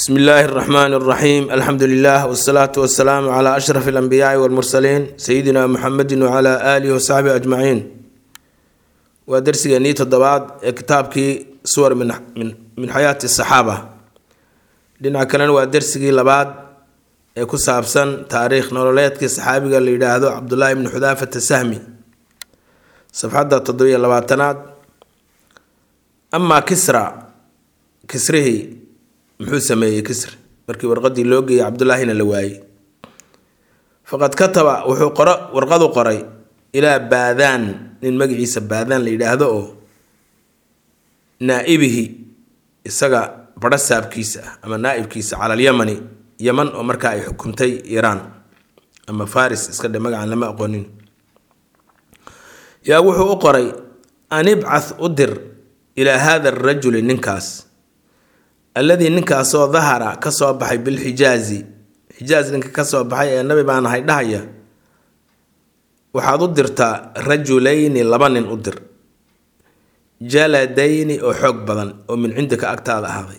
bsmi illaahi اraxmaan اraxiim alxamdu lilah wsalaatu wasalaamu cla ashraf اlanbiyaai wاlmursaliin sayidina muxamedi wcla aalihi wasaxbihi ajmaciin waa darsigeenii toddobaad ee kitaabkii suwar min xayaati saxaaba dhinaca kalena waa darsigii labaad ee ku saabsan taariikh nololeedkii saxaabiga la yidhaahdo cabdullaahi bni xudaafata sahmi safxadda toddobiyo labaatanaad amaa kisra kisrihii muxuu sameeyey kisri markii warqadii loo geeyey cabdullaahina la waayey faqad kataba wuxuu qoro warqadu qoray ilaa baadaan nin magaciisa baadaan la yidhaahdo oo naa-ibihi isaga badho saabkiisa ah ama naa-ibkiisa cala alyamani yaman oo markaa ay xukuntay iiraan ama faris iska dhe magacan lama aqoonin yaa wuxuu u qoray an ibcath u dir ilaa hada arajuli ninkaas alladii ninkaasoo dahara ka soo baxay bilxijaazi xijaaz ninka ka soo baxay ee nabi baan ahay dhahaya waxaad u dirtaa rajulayni laba nin u dir jaladayni oo xoog badan oo min cindika agtaada ahaaday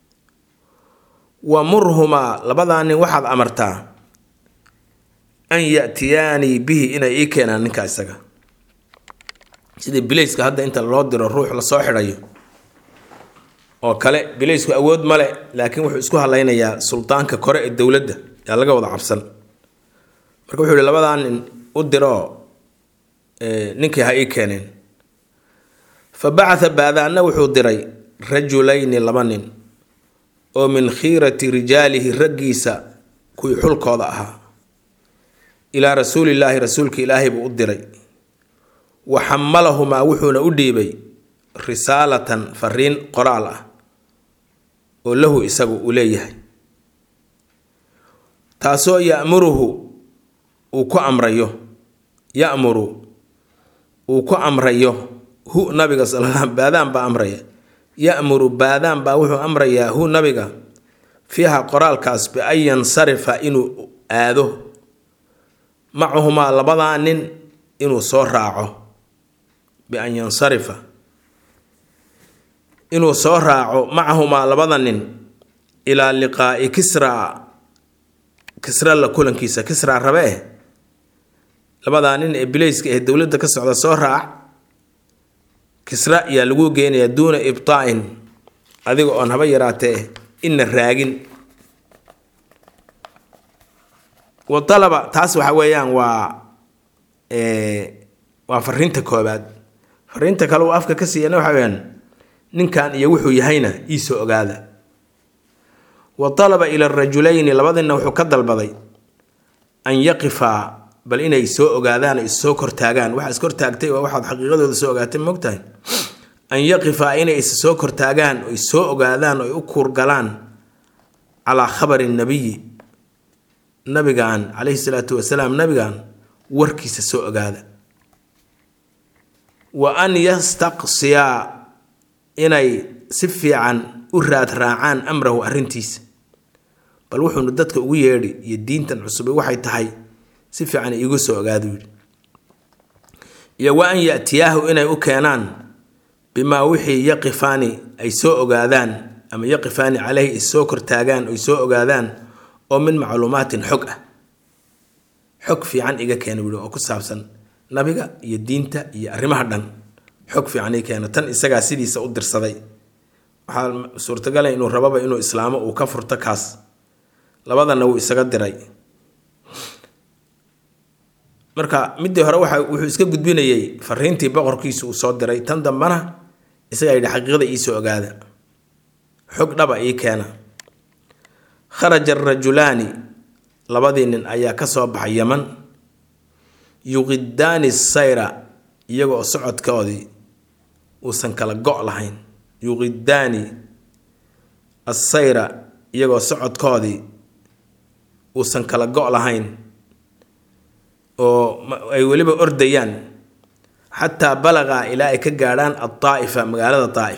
wa murhumaa labadaa nin waxaad amartaa an yatiyaanii bihi inay ii keenaan ninka isaga sidii bilayska hadda inta loo diro ruux lasoo xidhayo oo kale bilaysku awood male laakiin wuxuu isku hadlaynayaa suldaanka kore ee dowladda yaa laga wada cabsan marka wuxuu yihi labadaa nin u diroo ninkii ha ii keeneen fa bacatha baadaanna wuxuu diray rajulayni laba nin oo min khiirati rijaalihi raggiisa kuwii xulkooda ahaa ilaa rasuulillaahi rasuulka ilaahay buu u diray wa xamalahumaa wuxuuna u dhiibay risaalatan fariin qoraal ah oo lahu isagu uu leeyahay taasoo yamuruhu uu ku amrayo yamuru uu ku amrayo hu nabiga sal baadaan baa amraya yamuru baadaan baa wuxuu amrayaa hu nabiga fiiha qoraalkaas bian yansarifa inuu aado macahumaa labadaa nin inuu soo raaco bian yansarifa inuu soo raaco macahumaa labada nin ilaa liqaa'i kisra kisra la kulankiisa kisra rabe eh labadaa nin ee bilayska ee dowladda ka socda soo raac kisra yaa lagu geenayaa duuna ibtaa-in adiga oon haba yaraatee ina raagin wa dalaba taas waxa weeyaan waa waa fariinta koobaad fariinta kale uu afka ka siiyana waxa weyaan ninkan iyo wuxuu yahayna iisoo ogaada wa talaba ila rajulayni labadina wuxuu ka dalbaday an yaqifaa bal inay soo ogaadaan o issoo kortaagaan waxa iskortaagtay waa waxaad xaqiiqadooda soo ogaatay mogtahay an yaqifaa inay is soo kortaagaan oy soo ogaadaan oy u kuurgalaan calaa khabari nabiyi nabigan calayhi salaatu wasalaam nabigan warkiisa soo ogaada wa an yastaqsiyaa inay si fiican u raad raacaan amrahu arrintiisa bal wuxuunu dadka ugu yeedhi iyo diintan cusube waxay tahay si fiican iigu soo ogaadu yidhi iyo wa an yatiyaahu inay u keenaan bimaa wixii yaqifaani ay soo ogaadaan ama yaqifaani caleyhi ay soo kortaagaan oy soo ogaadaan oo min macluumaatin xog ah xog fiican iga keena wihi oo ku saabsan nabiga iyo diinta iyo arrimaha dhan xog fiican ii keena tan isagaa sidiisa u dirsaday waxaa suurtagala inuu rababa inuu islaamo uu ka furto kaas labadana wuu isaga diray marka midii hore waxa wuxuu iska gudbinayay fariintii boqorkiisu uu soo diray tan dambana isagaa yidhi xaqiiqada iisoo ogaada xog dhaba ii keena kharaja arajulaani labadii nin ayaa ka soo baxay yaman yuqidaani sayra iyagoo socodkoodii uusan kala go' lahayn yuqidaani assayra iyagoo socodkoodii uusan kala go' lahayn oo ay weliba ordayaan xataa balagaa ilaa ay ka gaadhaan adaa'ifa magaalada daa'if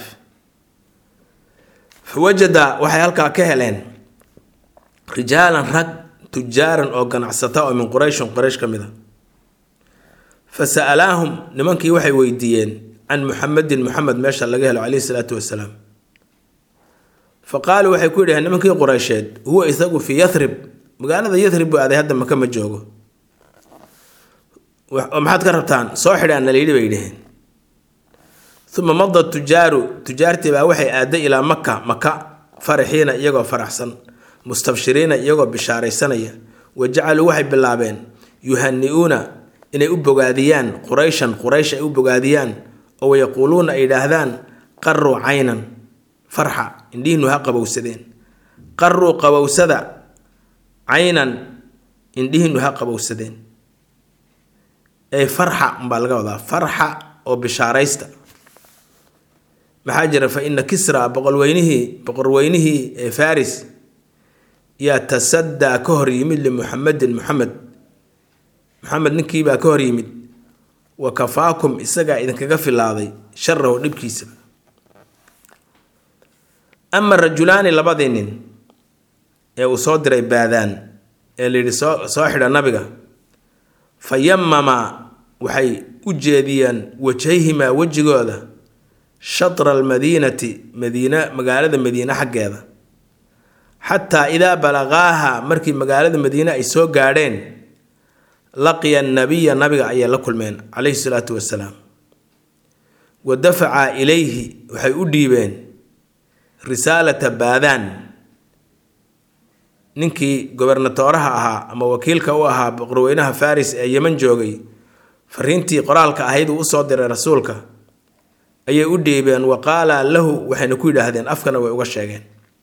fa wajada waxay halkaa ka heleen rijaalan rag tujaaran oo ganacsata oo min qurayshin quraysh ka mid a fa sa'alaahum nimankii waxay weydiiyeen can muxamedin muxamed meesha laga helo caleyhi salaatu wasalaam fa qaaluu waxay ku yidhaheen nimankii qureysheed huwa isagu fii yarib magaalada yarib buu aaday hadda maka ma joogo oo maxaad ka rabtaan soo xidhaan nalayidhi bay dhaheen uma mada tujaaru tujaartii baa waxay aaday ilaa maka maka faraxiina iyagoo faraxsan mustabshiriina iyagoo bishaaraysanaya wa jacaluu waxay bilaabeen yuhani-uuna inay u bogaadiyaan qurayshan quraysh ay u bogaadiyaan oo wayaquuluuna ay yidhaahdaan qaruu caynan farxa indhihiinu ha qabowsadeen qaruu qabowsada caynan indhihiinu ha qabowsadeen ay farxa umbaa laga wadaa farxa oo bishaaraysta maxaa jira fa ina kisra boqolweynihii boqorweynihii ee faris yaa tasadaa ka hor yimid limuxamedin muxamed muxamed ninkiibaa ka hor yimid wa kafaakum isagaa idinkaga filaaday sharahu dhibkiisa ama rajulaani labadii nin ee uu soo diray baadaan ee layidhi soo soo xidha nabiga fa yamama waxay u jeediyeen wajhayhimaa wejigooda shatra almadiinati madiina magaalada madiine xaggeeda xataa idaa balaqaaha markii magaalada madiine ay soo gaadheen laqiya nabiya nabiga ayay la kulmeen calayhi salaatu wasalaam wa dafacaa ilayhi waxay u dhiibeen risaalata baadaan ninkii gobernatooraha ahaa ama wakiilka u ahaa boqorweynaha faris ee yeman joogay fariintii qoraalka ahayd uu usoo diray rasuulka ayay u dhiibeen wa qaala lahu waxayna ku yidhaahdeen afkana way uga sheegeen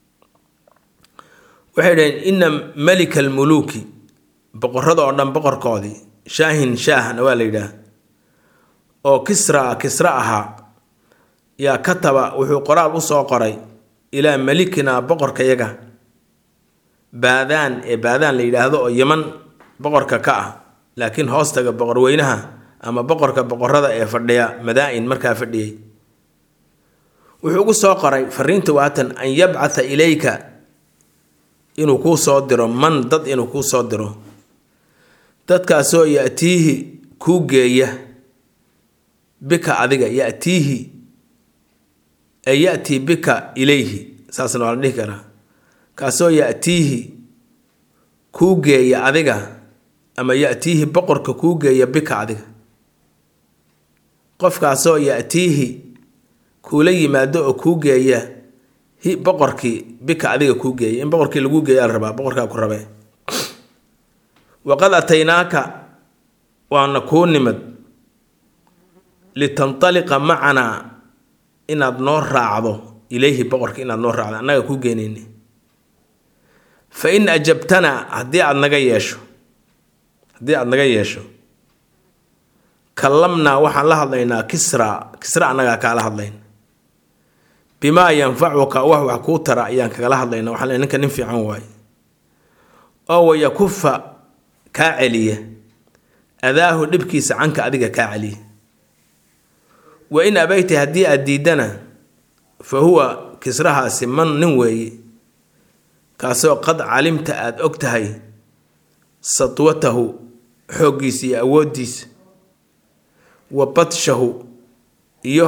waxay dhaheen ina malika almuluuki boqorada oo dhan boqorkoodii shaahin shaahna waa la yidhaah oo kisra kisra ahaa yaa kataba wuxuu qoraal usoo qoray ilaa malikina boqorkayaga baadaan ee baadaan la yidhaahdo oo yeman boqorka ka ah laakiin hoostaga boqorweynaha ama boqorka boqorada ee fadhiya madaa-in markaa fadhiyey wuxuu ugu soo qoray fariinta waatan an yabcatha ilayka inuu kuu soo diro man dad inuu kuu soo diro dadkaasoo yatiihi kuu geeya bika adiga yatiihi ay yatii bika ilayhi saasna waa la dhihi karaa kaasoo yatiihi kuu geeya adiga ama yatiihi boqorka kuu geeya bika adiga qofkaasoo yatiihi kuula yimaado oo kuu geeya hi boqorkii bika adiga kuu geeya in boqorkii laguu geeya la rabaa boqorkaa ku rabee waqad ataynaaka waana kuu nimid litantaliqa macanaa inaad noo raacdo ilayhi boqorka inaad noo raacdo annaga kuu geenayni fa in ajabtanaa haddii aada naga yeesho haddii aada naga yeesho kallamnaa waxaan la hadlaynaa kisra kisra annagaa kaala hadlayn bimaa yanfacuka wax wax kuu tara ayaan kagala hadlayna waxaan le ninka nin fiican waaye oo wayakufa kaa celiya adaahu dhibkiisa canka adiga kaa celiya wa in abayta haddii aada diidana fa huwa kisrahaasi man nin weeye kaasoo qad calimta aada og tahay satwatahu xooggiisa iyo awooddiisa wa badshahu iyo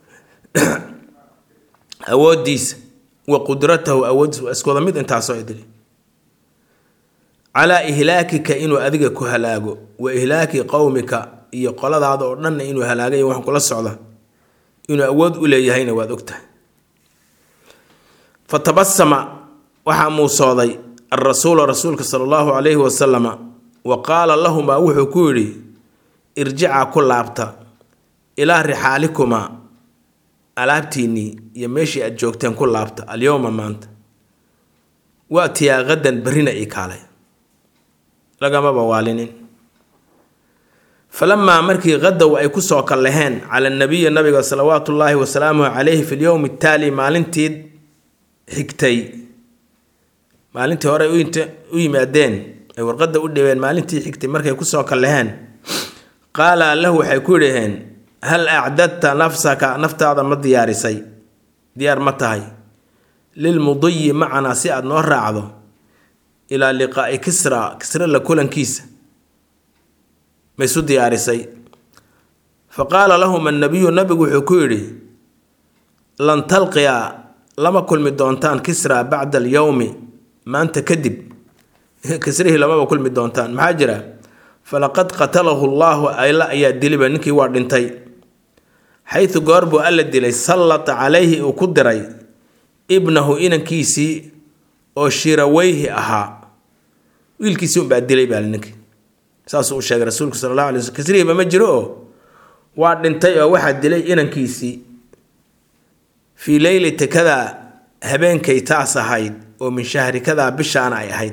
awooddiisa wa qudratahu awooddiisa waa isku wada mid intaasoo idili calaa ihlaakika inuu adiga ku halaago wa ihlaaki qowmika iyo qoladaada oo dhanna inuu halaagay wax kula socda inuu awood u leeyahayna waad ogtahay fa tabasama waxaa muusooday alrasuulu rasuulka sala allahu calayhi wasalama wa qaala lahumaa wuxuu ku yidhi irjicaa ku laabta ilaa rixaalikumaa alaabtiinnii iyo meeshii aad joogteen ku laabta alyowma maanta waatiyaa qadan berrina ii kaalay lagamaba waalinin falamaa markii qadow ay kusoo kallaheen cala nabiyi nabiga salawaatu ullaahi wasalaamuhu calayhi fi lyowmi ataali maalintii xigtay maalintii hore u yimaadeen ay warqadda u dhibeen maalintii xigtay markay kusoo kallaheen qaala lahu waxay ku yidhaheen hal acdadta nafsaka naftaada ma diyaarisay diyaar ma tahay lilmudiyi macanaa si aada noo raacdo ilaa liqaa'i kisra kisra la kulankiisa ma isu diyaarisay fa qaala lahum annabiyu nabigu wuxuu ku yidhi lan talqiya lama kulmi doontaan kisra bacda alyowmi maanta kadib kisrihii lamaba kulmi doontaan maxaa jira falaqad qatalahu llaahu alla ayaa diliba ninkii waa dhintay xaytu goor buu alla dilay sallata calayhi uu ku diray ibnahu inankiisii oo shiraweyhi ahaa wiilkiisii unbaa dilay baa ninkii saasuu u sheegay rasuulku sala allahu alay slm kisrihiiba ma jiro oo waa dhintay oo waxaa dilay inankiisii fii leylati kadaa habeenkay taas ahayd oo min shahri kadaa bishaana ay ahayd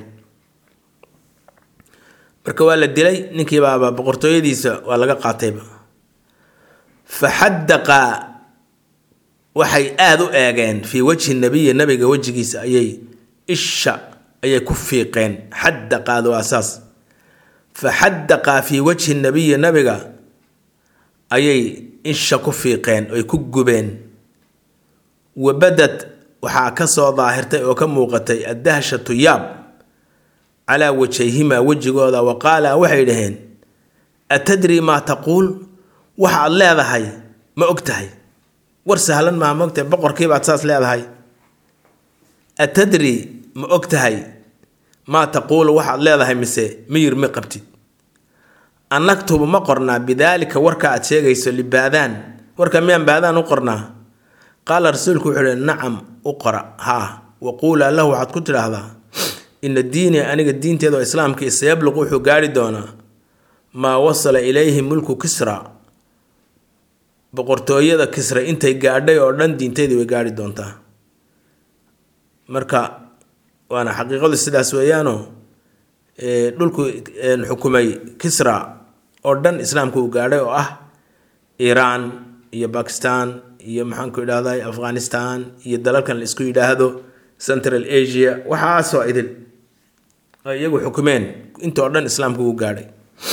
marka waa la dilay ninkiibaaba boqortooyadiisa waa laga qaatayba fa xadaqa waxay aada u eegeen fii wajhi nabiyi nabiga wejigiisa ayay isha ayay ku fiiqeen xadaqaadu waa saas fa xadaqaa fii wajhi nabiyi nabiga ayay isha ku fiiqeen oy ku gubeen wabadad waxaa ka soo daahirtay oo ka muuqatay addahshatu yaab calaa wajayhimaa wejigooda wa qaala waxay dhaheen atadri maa taquul waxaad leedahay ma og tahay war sahlan maa ma ogtahay boqorkiibaad saas leedahay atadri ma og tahay maa taquulu waxaad leedahay mise miyir ma qabtid annaktubu ma qornaa bidaalika warka aad sheegayso libaadaan warka miyaan baadaan u qornaa qaala rasuulku wuxuu uhi nacam u qora haa waquulaa lahu waxaad ku tidhaahdaa ina diini aniga diinteeda oo islaamkii sayabluqu wuxuu gaari doonaa maa wasala ilayhi mulku kisra boqortooyada kisra intay gaadhay oo dhan diinteedii way gaari doontaa marka waana xaqiiqadu sidaas weeyaanoo dhulku xukumay kisra oo dhan islaamka uu gaadhay oo ah iiraan iyo bakistan iyo maxaanku idhahday afghanistan iyo dalalkan la isku yidhaahdo central asia waxaasoo idil ay iyagu xukumeen intoo dhan islaamka uu gaadhay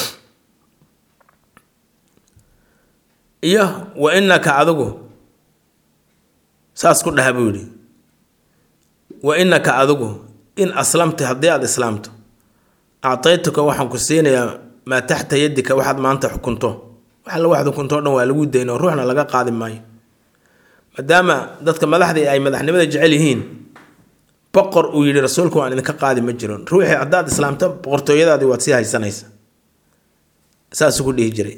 iyo wa inaka adigu saas ku dhaha buu yidhi wa inaka adigu in aslamta haddii aada islaamto actaytuka waxaan ku siinayaa maa taxta yadika waxaad maanta xukunto wax alla waxaad xukunto o dhan waa lagu dayn oo ruuxna laga qaadi maayo maadaama dadka madaxdii ay madaxnimada jecel yihiin boqor uu yidhi rasuulku waan idinka qaadi ma jiro ruuxii haddaad islaamto boqortooyadaadii waad sii haysanaysa saasuu ku dhihi jiray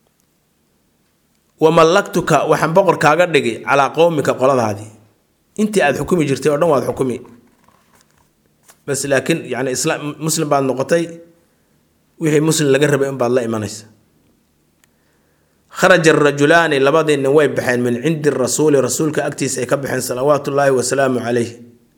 wamallaktuka waxaan boqor kaaga dhigi calaa qowmika qoladaadii intii aada xukumi jirtay oo dhan waad xukumi bas laakiin yani islaam muslim baad noqotay wixii muslim laga rabay unbaad la imanaysa kharaja arajulaani labadii nin way baxeen min cindi rasuuli rasuulka agtiisa ay ka baxeen salawaatu ullaahi wasalaamu calayh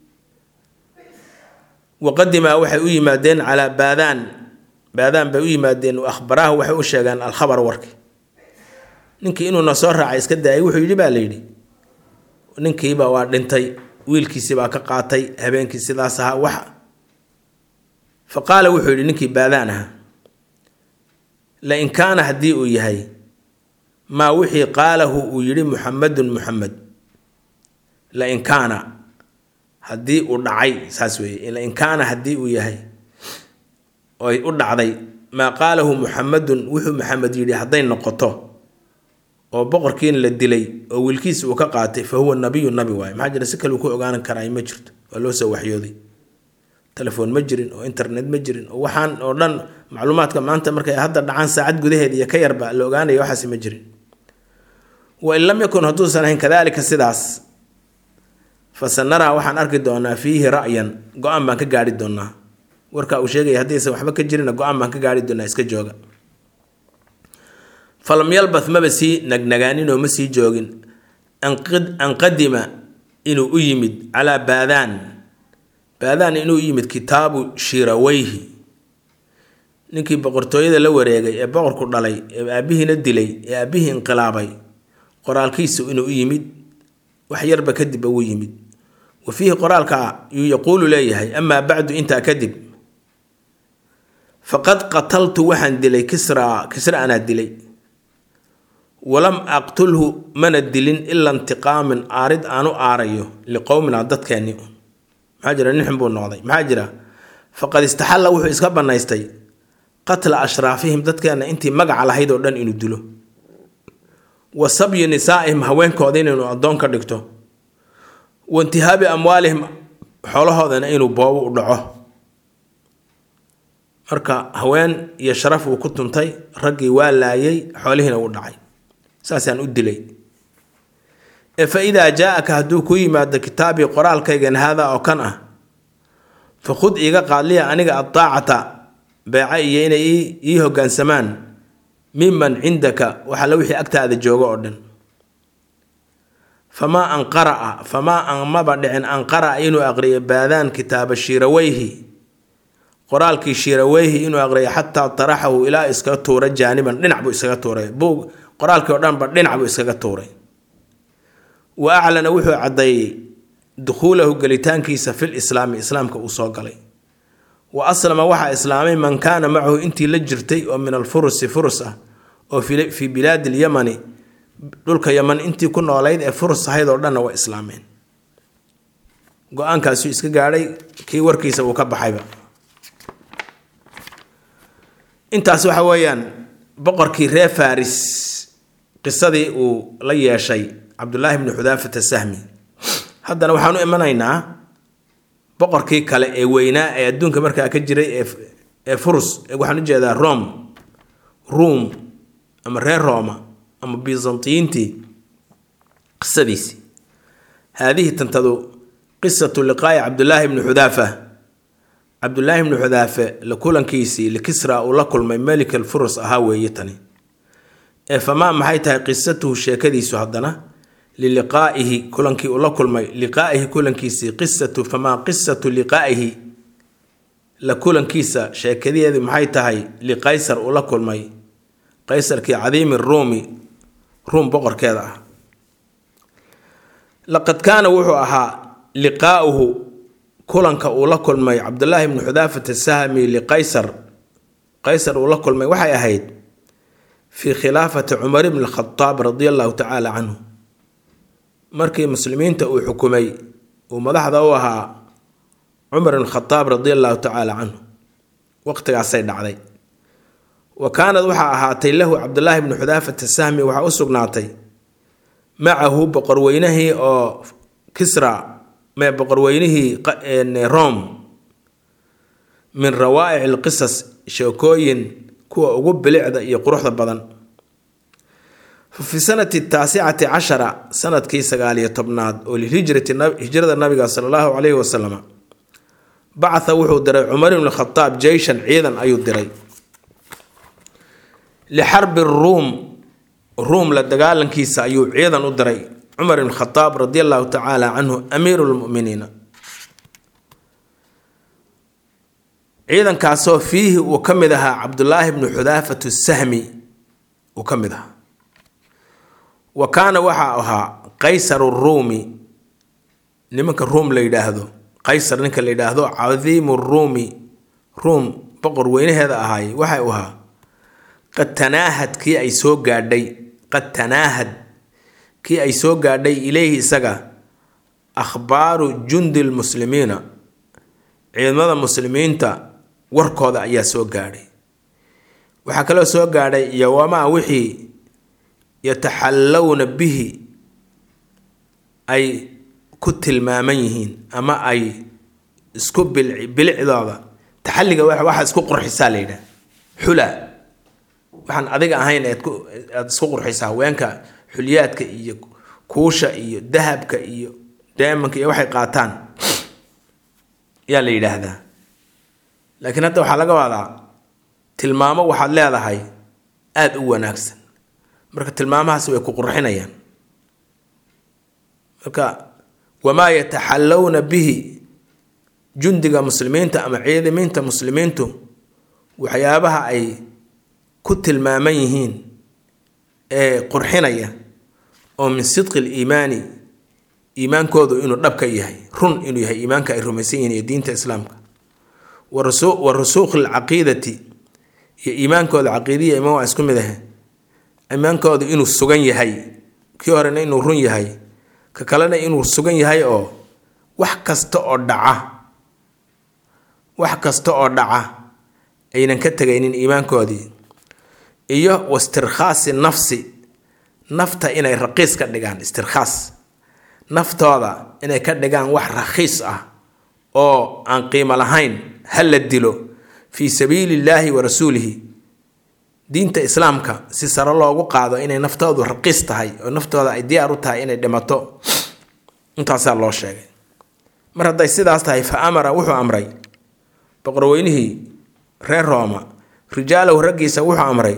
waqadimaa waxay u yimaadeen calaa baadaan baadaan bay u yimaadeen akhbaraahu waxay u sheegeen alkhabar warki ninkii inuuna soo raacay iska daayay wuxuu yidhi baa la yidhi ninkiiba waa dhintay wiilkiisibaa ka qaatay habeenkii sidaas ahaa wax fa qaala wuxuu yidhi ninkii baadaan aha lain kaana haddii uu yahay maa wixii qaalahu uu yidhi muxamadun muxamed lain kaana haddii uu dhacay saas weeye lain kaana haddii uu yahay oy u dhacday maa qaalahu muxamadun wuxuu maxamed yidhi hadday noqoto oo boqorkiina la dilay oo wiilkiisa uu ka qaatay fa huwa nabiyu nabi waaye maxaa jira si kale uu ku ogaanan karaa ma jirto waa loo soo waxyooday telefoon ma jirin oo internet ma jirin oo waxaan oo dhan macluumaadka maanta markay hadda dhacaan saacad gudaheed iyo ka yarba la ogaanaya waxaasi ma jirin wain lam yakun hadduusan ahayn kadaalika sidaas fasanaraa waxaan arki doonaa fiihi ra'yan go-aan baan ka gaari doonaa warkaa uu sheegaya haddaysan waxba ka jirina go-aan baan ka gaari doonaa iska jooga falam yalbath maba sii nagnagaaninoo ma sii joogin an qadima inuu u yimid calaa baadaan baadaan inuu u yimid kitaabu shiraweyhi ninkii boqortooyada la wareegay ee boqorku dhalay ee aabihiina dilay ee aabihii inqilaabay qoraalkiisu inuu u yimid wax yarba kadib uu yimid wa fiihi qoraalka yuu yaquulu leeyahay amaa bacdu intaa kadib faqad qataltu waxaan dilay kisraa kisra anaa dilay walam aqtulhu mana dilin ilaa intiqaamin aarid aanu aarayo liqowmina dadkeenni un maxaa jira nin xun buu noqday maxaa jira faqad istaxalla wuxuu iska bannaystay qatla ashraafihim dadkeenna intii magaca lahayd oo dhan inuu dilo wa sabyi nisaa'ihim haweenkooda inaynu addoon ka dhigto wa intihaabi amwaalihim xoolahoodana inuu boobo u dhaco marka haween iyo sharaf uu ku tuntay raggii waa laayay xoolihiina uu dhacay saasaan u dilay ee fa idaa jaa-aka hadduu ku yimaado kitaabii qoraalkaygan haadaa oo kan ah fa khud iiga qaadliya aniga addaacata beeca iyo inay ii hoggaansamaan miman cindaka waxalla wixii agtaada joogo oo dhan famaa an qara'a famaa an maba dhicin an qara'a inuu aqriyo baadaan kitaaba shiiraweyhi qoraalkii shiiraweyhi inuu aqriyo xataa taraxahu ilaa iskaga tuura jaaniban dhinac buu iskaga tuuray buug qoraalkii oo dhanba dhinac buu iskaga tuuray wa aclana wuxuu caddeeyey dukhuulahu gelitaankiisa fil islaami islaamka uu soo galay wa aslama waxaa islaamay man kaana macahu intii la jirtay oo min alfurusi furus ah oo fii bilaadi lyamani dhulka yaman intii ku noolayd ee furus ahayd oo dhanna waa islaameen go-aankaasuu iska gaadhay kii warkiisa uu ka baxayba intaas waxa weeyaan boqorkii reer faris qisadii uu la yeeshay cabdulaahi bni xudaafata sahmi haddana waxaan u imanaynaa boqorkii kale ee weynaa ee adduunka markaa ka jiray ee furus waxaan u jeedaa rome ruum ama reer rooma ama byzantiyiintii qisadiisii haadihi tantadu qisatu liqaa'i cabdulaahi bni xudaafa cabdulaahi bni xudaafe la kulankiisii likisra uu la kulmay melik alfurus ahaa weeye tani ee famaa maxay tahay qisatuhu sheekadiisu haddana liliqaa'ihi kulankii uu la kulmay liqaa'ihi kulankiisii qisatu famaa qisatu liqaa'ihi la kulankiisa sheekadeedu maxay tahay liqaysar uu la kulmay qaysarkii cadiimi ruumi ruum boqorkeeda ah laqad kaana wuxuu ahaa liqaa'uhu kulanka uu la kulmay cabdulaahi bni xudaafata sahmi liqaysar qaysar uu la kulmay waxay ahayd fii khilaafati cumar bni khadaab radia allahu tacaala canhu markii muslimiinta uu xukumay uu madaxda u ahaa cumar bn khadaab radia allahu tacaala canhu waqtigaasay dhacday wa kaanad waxaa ahaatay lahu cabdulaahi bni xudaafata sahmi waxaa u sugnaatay macahu boqorweynihii oo kisra mee boqorweynihii rome min rawaa'ic alqisas sheekooyin kuwa ugu bilicda iyo quruxda badan fi sanati taasicati cashara sanadkii sagaaliyo tobnaad oo lilhijrati hijrada nabiga sala allahu calayhi wasalam bacatha wuxuu diray cumar ibn khadaab jeyshan ciidan ayuu diray lixarbi ruum ruum la dagaalankiisa ayuu ciidan u diray cumar ibn khadaab radi allahu tacaala canhu amiiru lmuminiina ciidankaasoo fiihi uu ka mid ahaa cabdulaahi bnu xudaafatu sahmi uu ka mid ahaa wa kaana waxaa ahaa qaysaru ruumi nimanka ruum la yidhaahdo qaysar ninka la yidhaahdo cadiimu ruumi ruum boqor weynaheeda ahaay waxay u ahaa qad tanaahad kii ay soo gaadhay qad tanaahad kii ay soo gaadhay ileyhi isaga akhbaaru jundi lmuslimiina ciidamada muslimiinta warkooda ayaa soo gaadhay waxaa kaloo soo gaadhay iyo wamaa wixii yataxallowna bihi ay ku tilmaaman yihiin ama ay isku bilicdooda taxalliga waxa isku qurxisaa la yidhaha xula waxaan adiga ahayn aad isku qurxisaa haweenka xulyaadka iyo kuusha iyo dahabka iyo deemanka iyo waxay qaataan yaa la yidhaahdaa laakiin hadda waxaa laga wadaa tilmaamo waxaad leedahay aada u wanaagsan marka tilmaamahaas way ku qurxinayaan marka wamaa yataxallowna bihi jundiga muslimiinta ama ciidamiinta muslimiintu waxyaabaha ay ku tilmaaman yihiin ee qurxinaya oo min sidqi liimaani iimaankoodu inuu dhabka yahay run inuu yahay iimaanka ay rumaysan yihiin iyo diinta islaamka wa rusuukhi alcaqiidati iyo iimaankooda caqiidiya imaan waa isku mid ahe iimaankoodu inuu sugan yahay kii horena inuu run yahay ka kalena inuu sugan yahay oo wax kasta oo dhaca wax kasta oo dhaca aynan ka tegaynin iimaankoodii iyo wastirkhaasi nafsi nafta inay raqiis ka dhigaan istirkhaas naftooda inay ka dhigaan wax rakhiis ah oo aan qiimo lahayn ha la dilo fii sabiili illaahi wa rasuulihi diinta islaamka si sare loogu qaado inay naftoodu raqiis tahay oo naftooda ay diyaar u tahay inay dhimato intaasaa loo sheegay mar hadday sidaas tahay fa amara wuxuu amray boqorweynihii reer rooma rijaalahu raggiisa wuxuu amray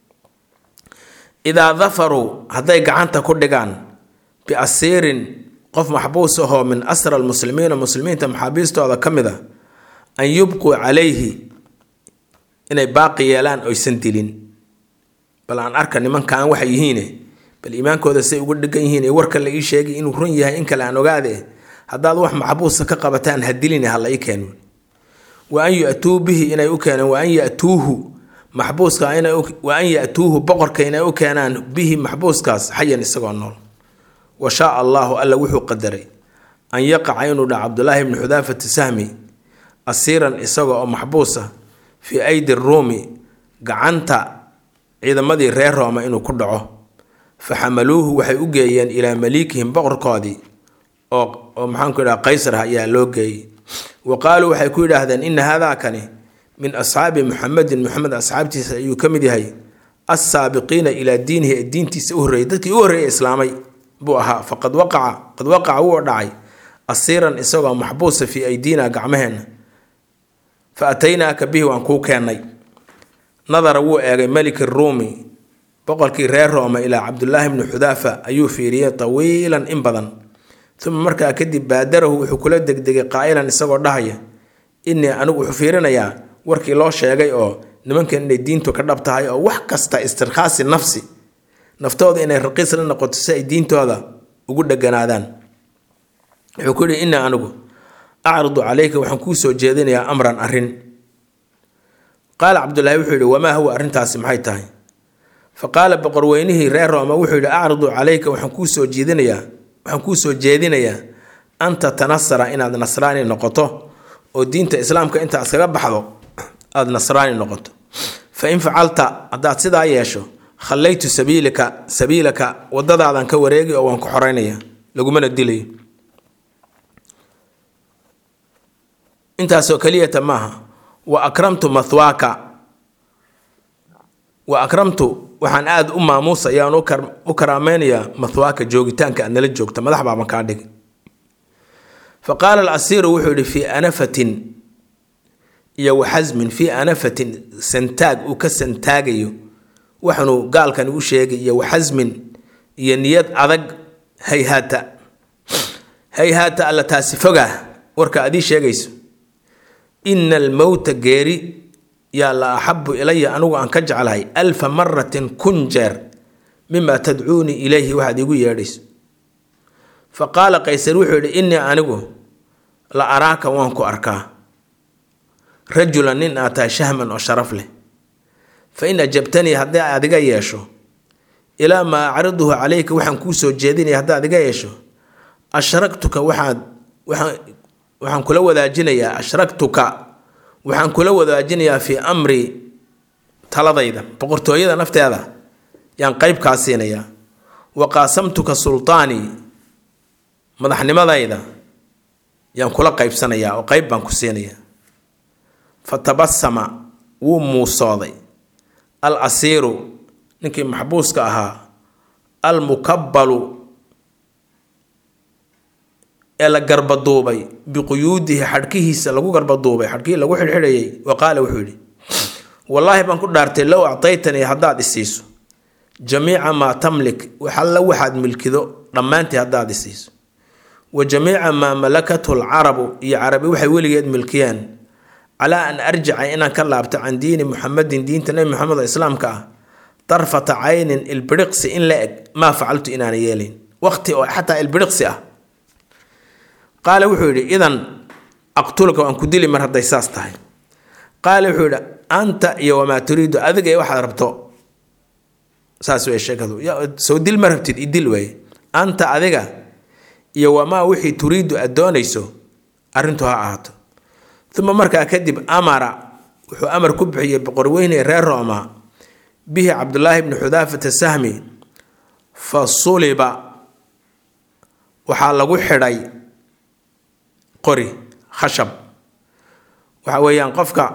idaa dafaruu hadday gacanta ku dhigaan biasiirin qof maxbuus ahoo min asra almuslimiina muslimiinta maxaabiistooda ka mid a an yubquu calayhi inay baaqi yeelaan oysan dilin bal aan arka nimankaan waxay yihiine bal iimaankooda say ugu dhegan yihiin ee warka la ii sheegay inuu run yahay in kale aan ogaade haddaad wax maxbuusa ka qabataan ha dilin ha la ii keeno wa an yatuu bihi inay u keenaan wa an yatuuhu maxbuuska wa an yatuuhu boqorka inay u keenaan bihi maxbuuskaas xayan isagoo nool wa shaa allaahu alla wuxuu qadaray an yaqaca inuu dhaco cabdulaahi bni xudaafata sahmi asiiran isaga oo maxbuusa fii aydi ruumi gacanta ciidamadii reer rooma inuu ku dhaco fa xamaluuhu waxay u geeyeen ilaa maliikihim boqorkoodii oo oo maxaanku idhaha qaysar ayaa loo geeyey wa qaaluu waxay ku yidhaahdeen ina haadaakani min asxaabi muxamedin muxamed asxaabtiisa ayuu ka mid yahay assaabiqiina ilaa diinihi ee diintiisa u horreeyay dadkii u horreeyay islaamay buu ahaa faqad waqaca qad waqaca wuu dhacay asiiran isagoo maxbuusa fii aydiina gacmaheenna fa ataynaaka bihi waan kuu keennay nadara wuu eegay meliki ruumi boqorkii reer rooma ilaa cabdulaahi bni xudaafa ayuu fiiriyey tawiilan in badan uma markaa kadib baadarahu wuxuu kula degdegay qaa'ilan isagoo dhahaya innii anigu wuxuu fiirinayaa warkii loo sheegay oo nimankan inay diintu ka dhab tahay oo wax kasta istirkhaasi nafsi naftooda inay raqiis la noqoto si ay diintooda ugu dheganaadaan wuxuu ku yihi innii anigu acridu calayka waxaan kuu soo jeedinayaa amran arrin qaala cabdulaahi wuxuu yihi wamaa huwa arrintaasi maxay tahay fa qaala boqorweynihii reer rooma wuxuu yihi acridu calayka waxaan kuu soo jeedinayaa waxaan kuu soo jeedinayaa an tatanasara inaad nasraani noqoto oo diinta islaamka intaa iskaga baxdo aada nasraani noqoto fa in facalta haddaad sidaa yeesho khallaytu sabiilika sabiilaka wadadaadan ka wareegi oo waan ku xoreynaya lagumana dilayo intaasoo keliyata maaha wa akramtu mathwaaka wa akramtu waxaan aada u maamuusayaan u karaameynayaa mathwaaka joogitaanka aad nala joogta madax baaban kaa dhigi fa qaala alasiiru wuxuu yihi fii anafatin iyo waxasmin fii anafatin santaag uu ka santaagayo waxanuu gaalkan u sheegay iyo waxasmin iyo niyad adag hayhaata hayhaata alla taasi fogaa warka adii sheegayso ina almowta geeri yaa la axabu ilaya anigu aan ka jeclahay alfa maratin kun jeer mima tadcuunii ilayhi waxaad iigu yeedhayso fa qaala qaysar wuxuu yidhi innii anigu la araaka waan ku arkaa rajulan nin aad tahay shahman oo sharaf leh fa in ajabtanii haddii aad iga yeesho ilaa maa acriduhu calayka waxaan kuu soo jeedinaya haddaad iga yeesho ashraktuka waxaad waxaan kula wadaajinayaa ashraktuka waxaan kula wadaajinayaa fii amri taladayda boqortooyada nafteeda yaan qeyb kaa siinayaa wa qaasamtuka sultaanii madaxnimadayda yaan kula qeybsanayaa oo qeyb baan ku siinayaa fa tabasama wuu muusooday al asiiru ninkii maxbuuska ahaa al mukabbalu ee la garbaduubay biquyuudihi xadhkihiisa lagu garbaduubay xadhkihii lagu xidhxidhayay wa qaala wuxuu yidhi wallaahi baan ku dhaartay low actaytanii haddaad isiiso jamiica maa tamlik waxalla waxaad milkido dhammaantii haddaad isiiso wa jamiica maa malakathu lcarabu iyo carabi waxay weligeed milkiyeen calaa an arjica inaan ka laabto can diini muxamedin diinta nebi moxamed oo islaamka ah darfata caynin ilbiriqsi in la eg maa facaltu inaana yeelayn waqti oo xataa ilbiriqsi ah qaale wuxuu yidhi idan aqtulka waan ku dili mar hadday saas tahay qaale wuxuu yidhi anta iyo wamaa turiidu adiga iyo waxaad rabto saas wey sheekadu soo dil ma rabtid idil weeye anta adiga iyo wamaa wixii turiidu aad doonayso arrintu ha ahaato uma markaa kadib amara wuxuu amar ku bixiyey boqorweyne reer rooma bihi cabdulaahi bni xudaafata sahmi fa suliba waxaa lagu xidhay qori khashab waxa weeyaan qofka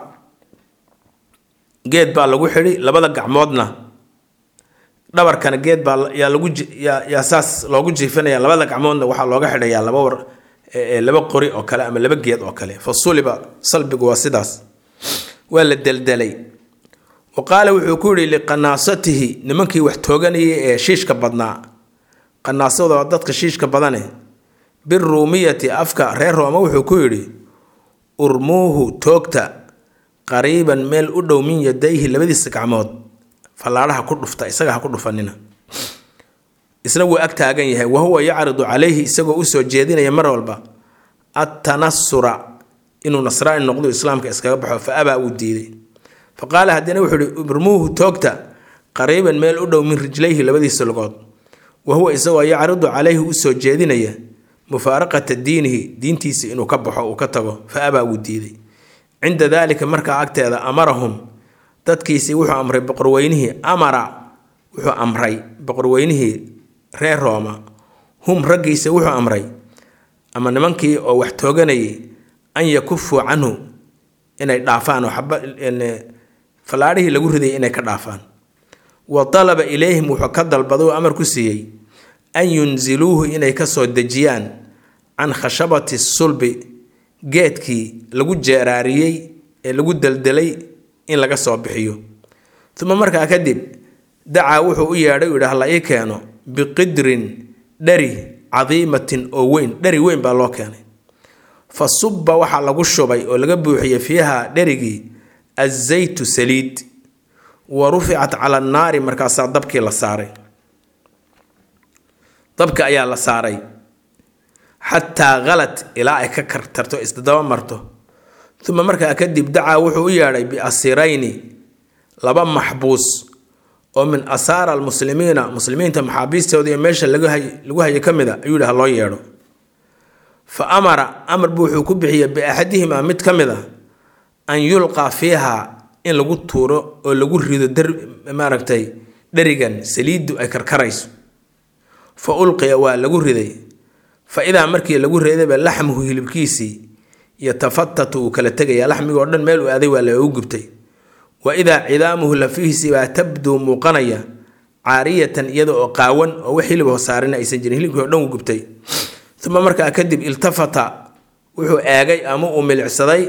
geed baa lagu xidhi labada gacmoodna dhabarkana geed baa yaa lagu yaa yaa saas loogu jiifinaya labada gacmoodna waxaa looga xidhayaa laba war laba qori oo kale ama laba geed oo kale fa suliba salbigu waa sidaas waa la deldelay wa qaala wuxuu ku yidhi liqanaasatihi nimankii wax tooganayay ee shiishka badnaa qanaasada waa dadka shiishka badane biruumiyati afka reer rooma wuxuu ku yidhi urmuuhu toogta qariiban meel u dhow min yadayhi labadiisa gacmood fallaadhaha ku dhufta isaga ha ku dhufanina isna wuu ag taagan yahay wa huwa yacridu calayhi isagoo usoo jeedinaya mar walba attanasura inuu nasraani noqdo islaamka iskaga baxo fa abaa uu diiday fa qaala haddana wuxuu ihi urmuuhu toogta qariiban meel u dhow min rijlayhi labadiisa lugood wa huwa isagoo yacridu calayhi usoo jeedinaya mufaaraqata diinihi diintiisa inuu ka baxo uu ka tago fa abaa wuu diiday cinda daalika markaa agteeda amarahum dadkiisii wuxuu amray boqorweynihii amara wuxuu amray boqorweynihii reer rooma hum raggiisa wuxuu amray ama nimankii oo wax tooganayay an yakufuu canhu inay dhaafaan oo xaba fallaadhihii lagu ridayay inay ka dhaafaan wa dalaba ilayhim wuxuu ka dalbaday oo amar ku siiyey an yunziluuhu inay kasoo dejiyaan can khashabati sulbi geedkii lagu jeeraariyey ee lagu deldelay in laga soo bixiyo uma markaa kadib dacaa wuxuu u yeedhay u yidhi hala ii keeno biqidrin dhari cadiimatin oo weyn dhari weyn baa loo keenay fa subba waxaa lagu shubay oo laga buuxiyey fiiha dherigii azaytu saliid wa ruficat cala annaari markaasaa dabkii la saaray dabka ayaa la saaray xataa khalad ilaa ay ka kartarto isdaba marto uma markaa kadib dacaa wuxuu u yeedhay biasirayni laba maxbuus oo min asaara almuslimiina muslimiinta maxaabiistooda iyo meesha lagu hayo ka mid a ayuu yidhi ha loo yeedho fa amara amar buu wuxuu ku bixiyey biaxadihimaa mid ka mid a an yulqaa fiiha in lagu tuuro oo lagu rido dar maaragtay dherigan saliiddu ay karkarayso fa ulqiya waa lagu riday fa idaa markii lagu reedayba laxmuhu hilibkiisii yatafatatu uu kala tegaya laxmigoo dhan meel uu aaday waa lagu gubtay wa idaa cidaamuhu lafihiisii baa tabduu muuqanaya caariyatan iyada oo qaawan oo wax hilib hosaarina aysan jirin hilibkii oo dhan uu gubtay uma markaa kadib iltafata wuxuu eegay ama uu milicsaday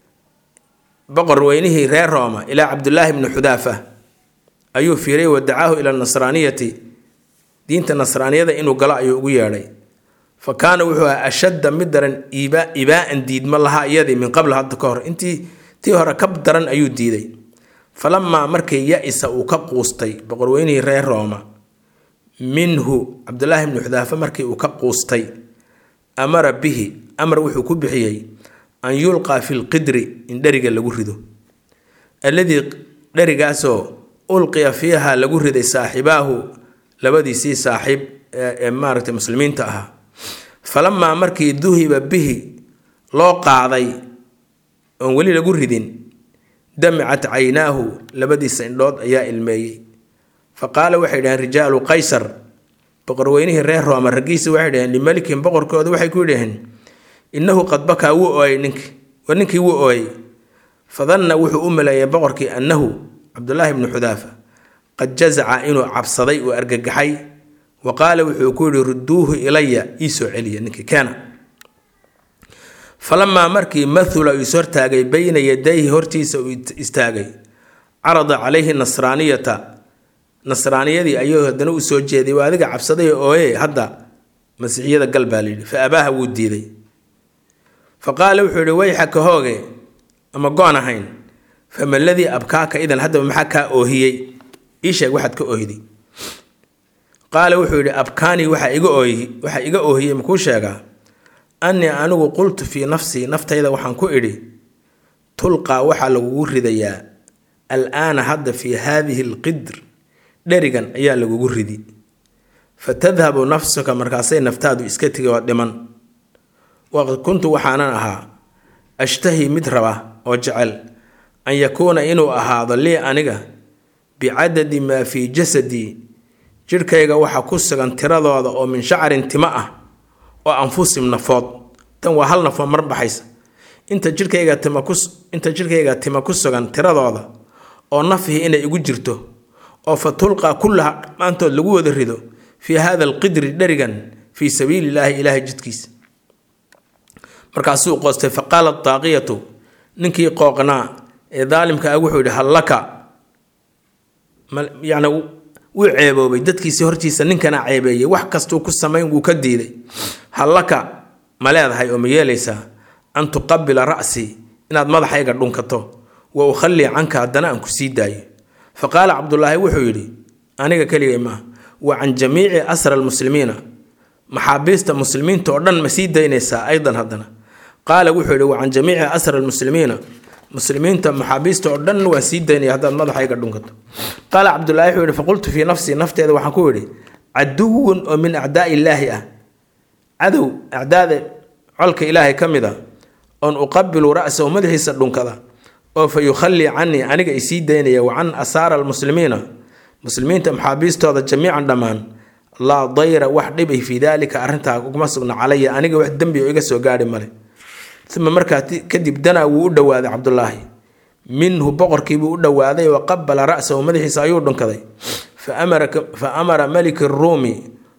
boqor weynihii reer rooma ilaa cabdulaahi bni xudaafa ayuu fiiray wadacaahu ila nasraaniyati diinta nasraaniyada inuu galo ayuu ugu yeedhay fa kaana wuxuu ahaa ashadda mid daran ibaa'an diidma lahaa iyadii min qabl hadda ka hor intii tii hore ka daran ayuu diiday falamaa markii ya-isa uu ka quustay boqorweynihii reer rooma minhu cabdulaahi bni xudaafa markii uu ka quustay amara bihi amar wuxuu ku bixiyey an yulqaa fi lqidri in dheriga lagu rido alladii dherigaasoo ulqiya fiiha lagu riday saaxibaahu labadiisii saaxiib ee maaragtay muslimiinta ahaa falamaa markii duhiba bihi loo qaaday oon weli lagu ridin damicat caynaahu labadiisa indhood ayaa ilmeeyey fa qaala waxay dhaheen rijaalu qaysar boqorweynihii reer rooma raggiisa waxay dhaheen limelikin boqorkooda waxay ku yidhaheen innahu qad bakaa wuu ooyay ninkii war ninkii wuu ooyay fadanna wuxuu u maleeyay boqorkii annahu cabdulaahi bni xudaafa qad jazaca inuu cabsaday uu argagaxay wa qaala wuxuu ku yihi rudduuhu ilaya ii soo celiya ninkii keena falamaa markii mathula uu ishortaagay bayna yadayhi hortiisa uu istaagay carada calayhi nasraaniyata nasraaniyadii ayuu haddana u soo jeeday waa adiga cabsaday ooye hadda masiixiyada gal baa layidhi fa abaaha wuu diiday fa qaala wuxuu yihi wayxaka hooge ama goon ahayn fama ladii abkaaka idan haddaba maxaa kaa oohiyey ii sheeg waxaad ka oohday qaala wuxuu yidhi abkaanii waxaa iga oohi waxaa iga oohiyey makuu sheegaa annii anigu qultu fii nafsii naftayda waxaan ku idhi tulqaa waxaa lagugu ridayaa al-aana hadda fii haadihi alqidr dherigan ayaa lagugu ridi fa tadhabu nafsuka markaasay naftaadu iska tigi oo dhiman waqad kuntu waxaanan ahaa ashtahi mid raba oo jecel an yakuuna inuu ahaado lii aniga bicadadi maa fii jasadii jidhkayga waxa ku sugan tiradooda oo min shacrin timo ah oo anfusim nafood tan waa hal nafoo mar baxaysa inta jirkayga tima ku inta jirkayga tima ku sugan tiradooda oo nafhi inay igu jirto oo fa tulqaa kullaha dhammaantood lagu wada rido fii hada alqidri dherigan fii sabiili illaahi ilaahay jidkiisa markaasuu qoostay fa qaalat daaqiyatu ninkii qooqnaa ee daalimka ah wuxuu yidhi hallaka yacni wuu ceeboobay dadkiisii hortiisa ninkana ceebeeyey wax kastuu ku samayn wuu ka diiday hallaka ma leedahay oo ma yeelaysaa an tuqabila ra'sii inaad madaxayga dhunkato wa ukhallii canka haddana aan ku sii daayo fa qaala cabdulaahi wuxuu yidhi aniga keligay maaha wa can jamiici asra almuslimiina maxaabiista muslimiinta oo dhan ma sii daynaysaa aydan haddana qaala wuxuu yidhi wa can jamiici asra almuslimiina muslimiinta maxaabiista oo dhan waan sii daynaya haddaad madaxayga dhunkato qaala cabdulaahi wuxuu yidhi faqultu fii nafsii nafteeda waxaan ku yidhi caduwun oo min acdaai illaahi ah cadow acdaada colka ilaahay ka mid a oon uqabilu ra'sahu madaxiisa dhunkada oo fa yukhallii canii aniga isii daynaya wa can asaara almuslimiina muslimiinta maxaabiistooda jamiican dhammaan laa dayra wax dhibay fii daalika arrintaa uguma sugna calaya aniga wax dembi oo iga soo gaadhi male uma markaa kadib danaa wuu u dhowaaday cabdulaahi minhu boqorkiibuu u dhowaaday wa qabala ra'sahu madaxiisa ayuu dhunkaday fa amara maliki ruumi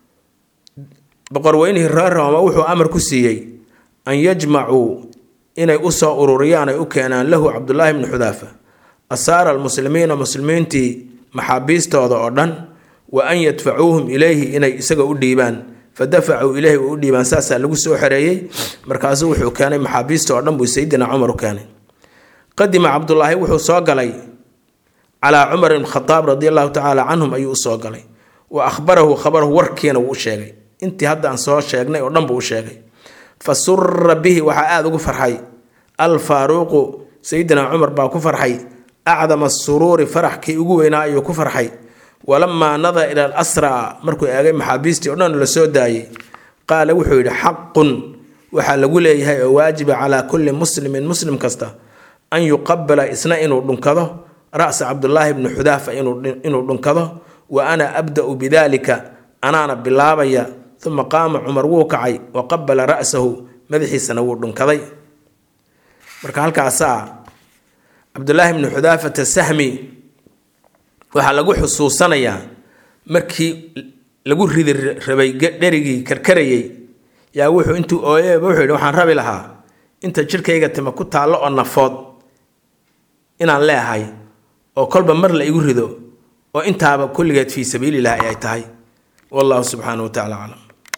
boqorweynihii reer rooma wuxuu amar ku siiyey an yajmacuu inay usoo ururiyaan ay u keenaan lahu cabdulaahi bni xudaafa asaara almuslimiina muslimiintii maxaabiistooda oo dhan wa an yadfacuuhum ilayhi inay isaga u dhiibaan fa dafacuu ilayhi u dhiibaan saasaa lagu soo xereeyey markaasuu wuxuu keenay maxaabiista oo dhan buu sayidina cumar u keenay qadima cabdulaahi wuxuu soo galay calaa cumar ibn khadaab radi allahu tacaala canhum ayuu usoo galay wa ahbarahu khabarahu warkiina wuu u sheegay intii hadda aan soo sheegnay oo dhan buu u sheegay fa sura bihi waxaa aada ugu farxay alfaaruuqu sayidina cumar baa ku farxay acdama suruuri farax kii ugu weynaa ayuu ku farxay walamaa nadara ila alasraa markuu eegay maxaabiistii o dhan la soo daayey qaala wuxuu yidhi xaqun waxaa lagu leeyahay oo waajiba calaa kulli muslimin muslim kasta an yuqabila isna inuu dhunkado ra'sa cabdulaahi bni xudaafa inuu dhunkado wa ana abda'u bidalika anaana bilaabaya uma qaama cumar wuu kacay wa qabala ra'sahu madaxiisana wuu dhunkaday marka halkaasaa cabdulaahi bni xudaafata sahmi waxaa lagu xusuusanayaa markii lagu ridi rabay dherigii karkarayay yaa wuxuu intuu ooyeeba wuxuu yidhi waxaan rabi lahaa inta jidhkayga tima ku taallo oo nafood inaan leehay oo kolba mar la igu rido oo intaaba kulligeed fii sabiilillahi ay tahay wallahu subxaanahu wa tacala aclam